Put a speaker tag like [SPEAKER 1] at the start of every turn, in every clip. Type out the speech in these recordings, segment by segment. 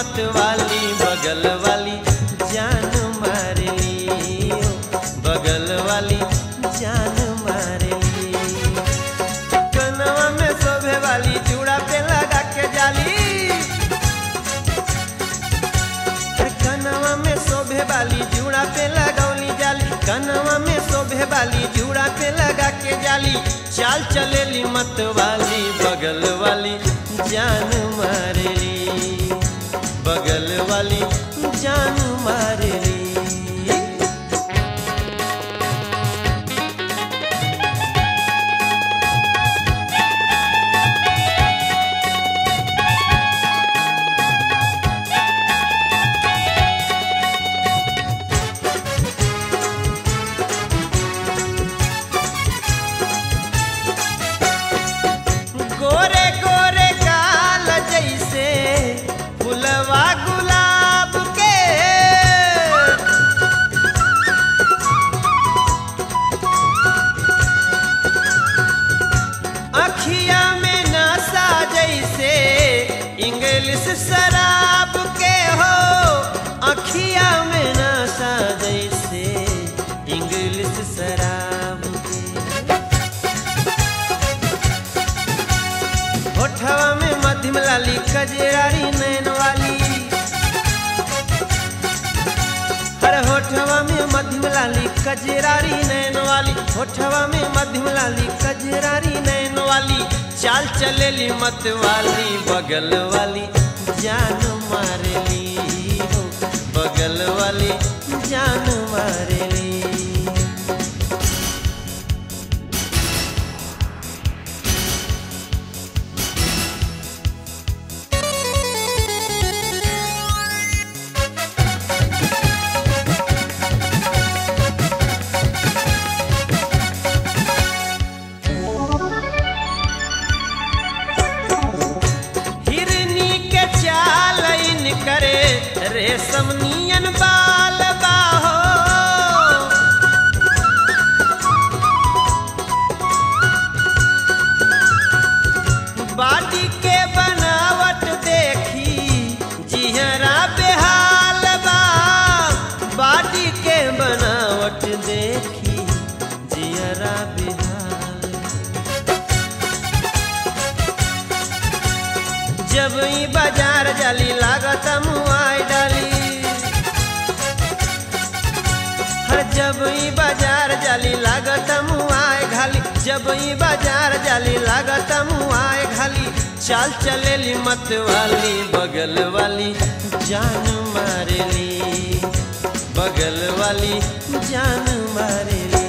[SPEAKER 1] मत वाली बगल वाली जान मारली हो बगल वाली जान मारली कनवा में शोभे वाली चूड़ा पे लगा के जाली कनवा में शोभे वाली जूड़ा पे लगौली जाली कनवा में शोभे वाली जूड़ा पे लगा के जाली चाल चलेली मत वाली बगल वाली जान मारेली बगल वाली जान मारेली गोरे गोरे गाल जैसे फुलवा गुलाब के अखिया में नशा जैसे इंग्लिश शराब के हो अखिया में नशा जैसे इंग्लिश शराब के होठवा में मध्यम लाली कजरारी नैन वाली हर होठवा में मध्यम लाली कजरारी नैन वाली होठवा में मध्यम लाली कजरारी नैन वाली चाल चलेली मत वाली बगल वाली जान मारली हो बगल वाली जान मारली हिरनी के चाल इन करे रेशम नियन बाल बाहो बाटी के बनावट देखी जिहरा बेहाल बा बाटी के बनावट देखी जिहरा बेहाल बा। जब ई बाजार जाली लागत मुआई डाली हर जब ई बाजार जाली लागत मुआई घाली जब ई बाजार जाली लागत मुआई घाली चाल चलेली मत वाली बगल वाली जान मारेली बगल वाली जान मारेली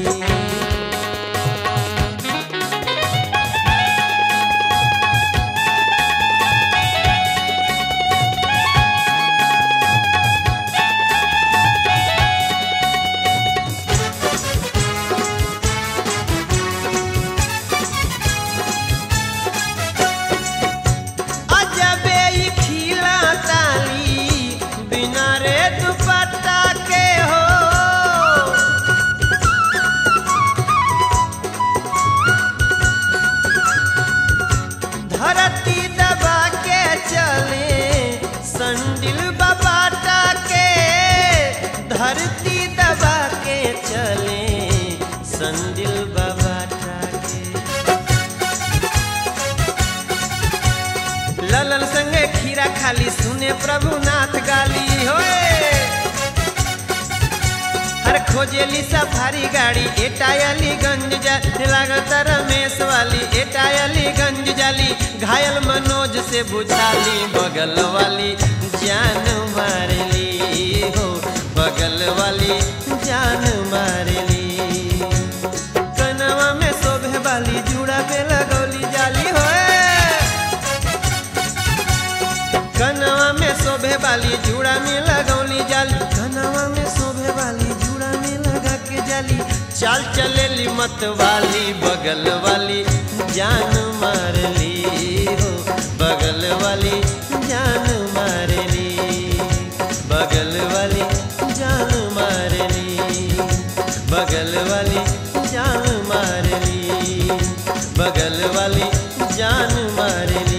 [SPEAKER 1] अजबे ई खिला ताली बिना रे दुपट्टा के हो धरती दबा के चले संडिल बाबाटा के धरती दबा के चले संडिल बाबाटा के ललन संगे खीरा खाली सुने प्रभुनाथ गाली होए हर खोजेली सफारी गाड़ी एटायली गंज जा लागत रमेश वाली एटायली गंज जाली घायल मनोज से बुझाली बगल वाली जान मारली हो बगल वाली जान मारली कनवा में शोभे वाली जूड़ा पे लगौली जाली होए कनवा में शोभे वाली जूड़ा में लगौली जाली कनवा में शोभे वाली जूड़ा में लगा के जाली चाल चलेली मत वाली बगल वाली जान मारली हो बगल वाली जान मारली बगल वाली जान मारली बगल वाली जान मारली बगल वाली जान मारली